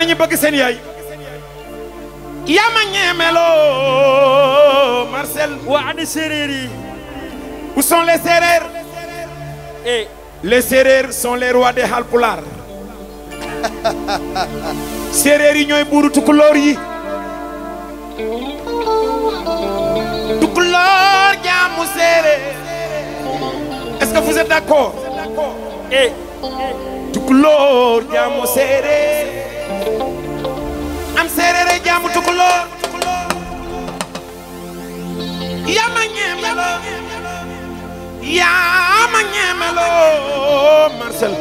ñi bëgg seen yaay yaa ma ñeemeloo Marcel waa ani séeréer yi où sont les Sérères eh les Sérères sont les rois des Halpulaar Sérères yi ñooy buuru tukulóor yi tukulóor jaamu Sérère est-ce que vous êtes d'accord eh tukulóor jaamu Sérère am Sérère jaamu tukulóor yaa ma ñeemeloo yaa ma ñeemeloo Marcel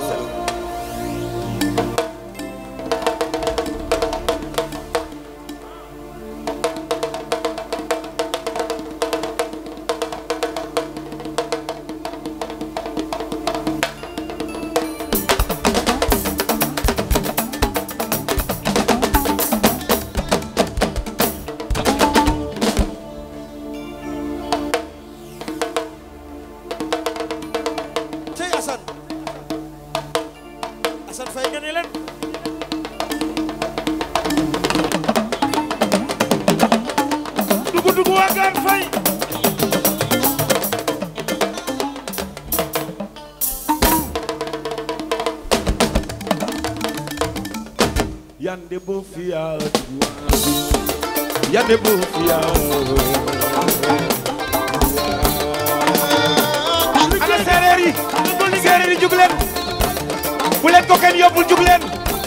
cey Assane Assane Faye nga ne leen dugu dugu waagaan Faye yande bo fiya yande bo fiya ana séeréer yi séeréer yi jug leen bu leen ko kenn yóbbul jug leen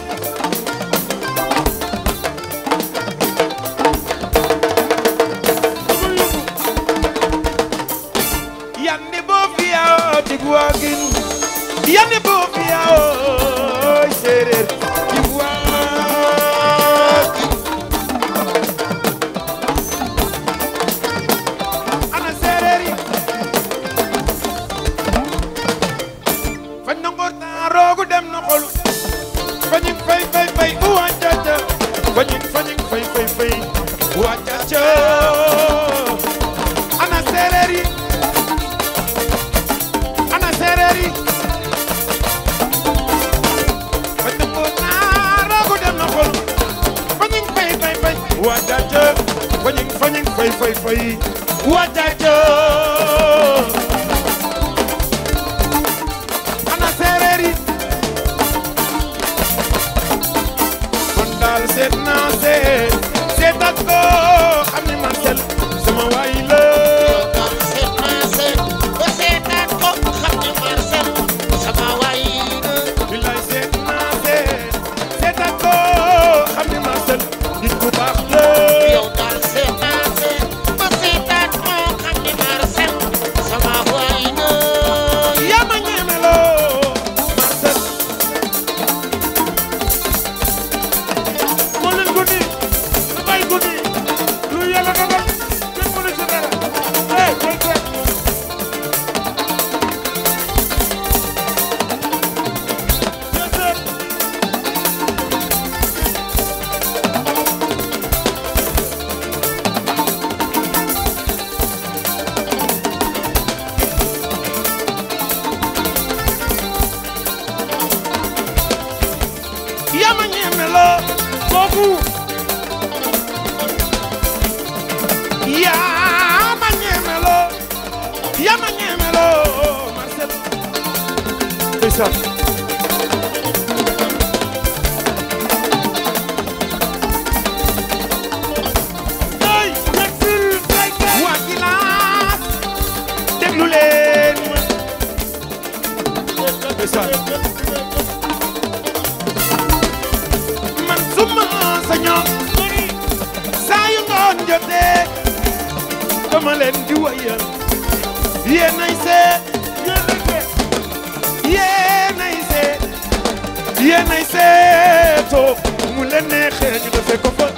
yande bo fiya digwagin yande bo fiya séeréer digwagin ana séeréer yi fañ na ngor taa roogu dem na xolu fañin fay fay fay uwa caca fañin fañin fay fay fay uwa caca ana séeréer yi ana séeréer yi fañ na ngor taa roogu dem na xolu fañin fay fay fay uwa caca fañin fañin fay fay fay uwa caca ana séeréer yi kon daal seet naa seet seet ak ko xam ni Marcel sama waay la billaay seet naa seet seet ak ko xam ni Marcel nit ku baax la yaa ma ñeemeloo Marcel moo leen guddi lu bay guddi lu yàlla dogal kenn mënu ci dara eh koy koy bien sûr yaa ma ñeemeloo kooku yaa ma ñeemeloo yaa ma ñeemeloo Marcel ndeysaan ay yegsil kay kay waa Gilaas déglu leen ma ndeysaan man suma sañoon saa yu ngoon jotee dama leen di wayal yéenay seet yéenay seet yéenay seetoo mu leen neexee ñu defee ko fa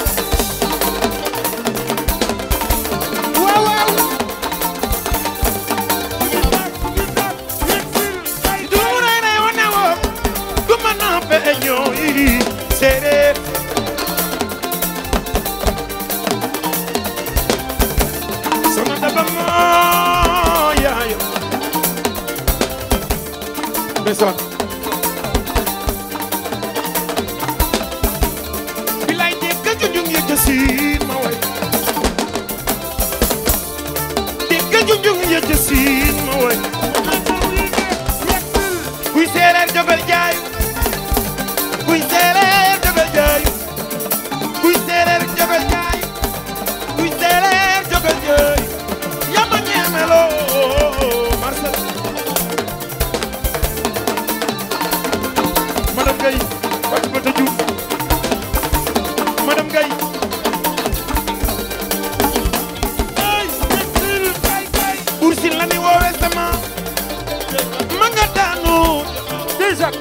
waaw waaw du rey rey wane woo du ma nappe ñoo yi séeréer sama daba moo yaayo ndeysaan siin ma way dégg junjung ya ca siin ma way kuy séeréer jógal jaayu kuy séeréer jógal jaayu kuy séeréer jógal jaayu kuy séeréer jógal jaayu yama ñeemeloo Marcel madame Gaye Fatimata Diouf madame Gaye Buur Siin la ni woowee sama ma nga daanu déjà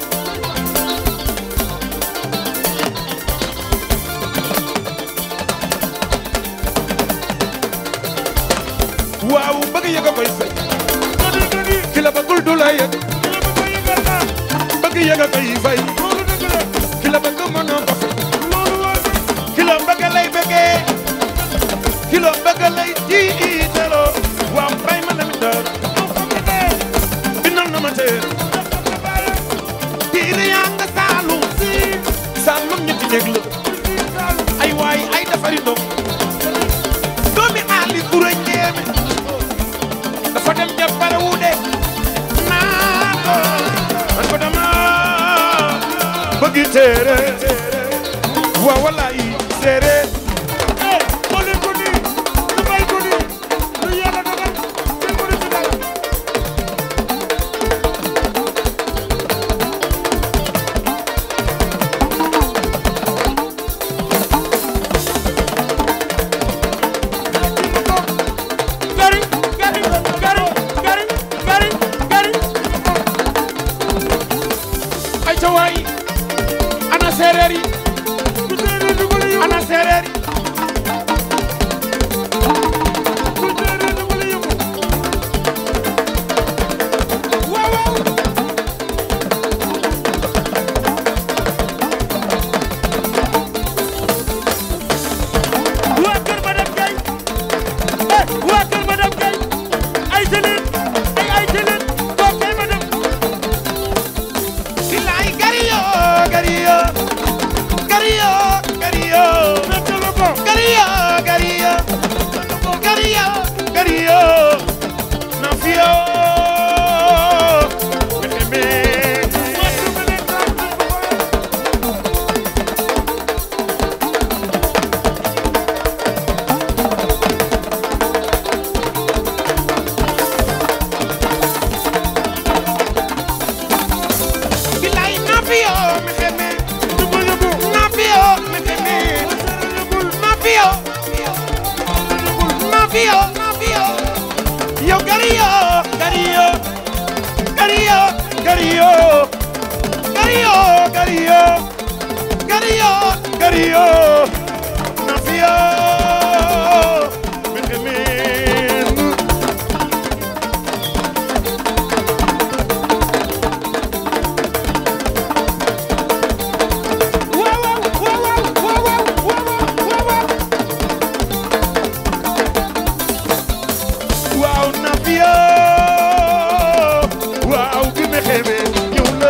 waaw bëgg yëg a koy fay gadi gadi ki la bëggul du la yëg ki la bëgg a yëgal naa bëgg yëg a koy fay loolu dëgg la ki la bëgg mënoo ko fay loolu waa bi ki la bëgg lay bëggee ki la bëgg lay tiitaloo waaw bay ma dem dër moo xam ne ne bindal na ma tee nga xam ne bàyyi tiire yaa nga saalum saalum ñetti néeg la si saalu ay waay ay dafari ndox doomi aali kura ñeeme dafa dem ja pare wu de naa ko man ko dama bëgg téere waaw wallaay téere eh xoolal ko nii lu bay ko nii lu yàlla dogal kenn mënu ci dara gari gari gari gari gari gari ay ca waay ana séeréer yi ku séeréer dugal yëngu ana séeréer yi ku séeréer dugal yëngu waaw waaw waa kër madame Gaye eh waa kër madame Gaye ay jëleen ay ay jëleen kooku kay madame bilaay gariyo gariyo gariyo gariyo fekk la ko gariyo gariyo gariyo gariyo na fiyo mexeme waa kër madame Gaye bilaay na fiyo mexeme dugal yëngu na fiyo mexeme na fiyo na fiyo na fiyo yo gariyo gariyo gariyo gariyo gariyo gariyo gariyo gariyo na fiyo mexeme waaw waaw waaw waaw waaw waaw waaw waaw na fiyo waaw bi me xeebe ñëw na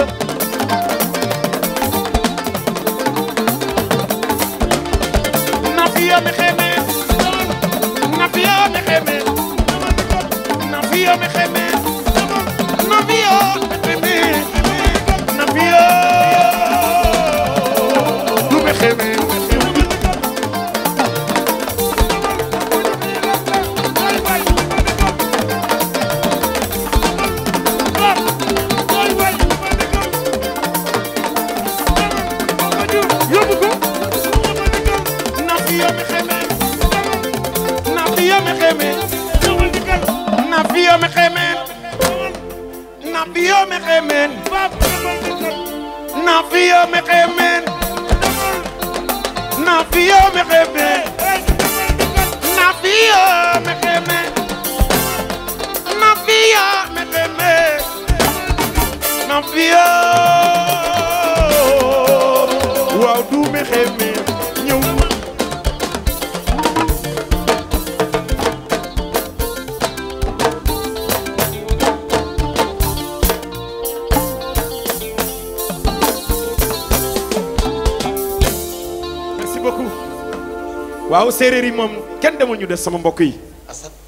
na fiyo me xeebe na fiyo me xeebe na fiyo me xeebe na fiyo me xeebe na fiyo du me xeebe yóbbu ko na fiyo me xeebe na fiyo me xeebe ñëwal di kal na fiyo me xeebe na fiyo me xeebe baab ñëwal di kal na fiyo me xeebe na fiyo me xeebe eh ñëwal di kal na fiyo me xeebe na fiyo me xeebe na fiyo waaw du me xeebe ñëw na merci beaucoup waaw séeréer yi moom kenn demul ñu des sama mbokk yi Assane